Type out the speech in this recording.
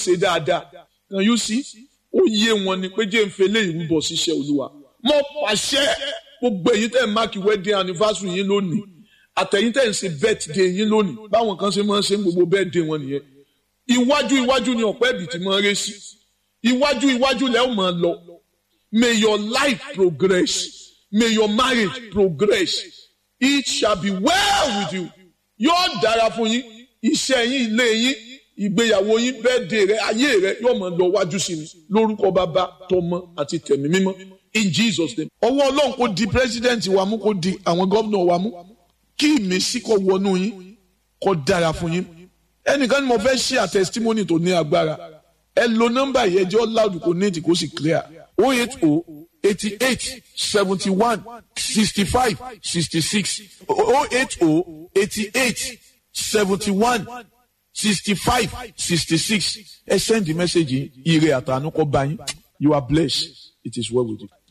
ṣe dáadáa can you see ó yé wọn ni pé jẹ́ ń fele ìrúbọ ṣiṣẹ́ olúwa mo pàṣẹ gbogbo èyí tẹ̀ ń máàkì wedding anniversary yín lónìí àtẹ̀yìn tẹ̀ ń ṣe birthday yín lónìí báwọn kan ṣe máa ń ṣe gbogbo birthday wọn nìyẹn iwájú iwájú ni ọ̀pẹ́ ibì tí máa ń ré sí iwájú iwájú lẹ́ ò máa lọ may your life progress may your marriage progress it shall be well with you yóò dára fún yín iṣẹ́ yín ilé yín ìgbéyàwó yín birthday rẹ ayé rẹ yóò máa lọ wájú sí ni lórúkọ bàbá tọmọ àti tẹ̀mí mímọ́ in Jesus name ọwọ́ ọlọ́run kò di president wa mú kò di àwọn gómìnà wa mú kí ìmísí kó wọnú yín kó dára fún yín ẹnìkan ni mo fẹ́ ṣe à testimony tó ní agbára ẹ lo nọ́mbà yẹn jẹ́ loud kò ní ètì kó sì clear o eight o eighty eight seventy one sixty five sixty six o eight o eighty eight seventy one sixty five sixty six ẹ send the message yìí ire àtànú kó bá yín you are blessed it is well with you.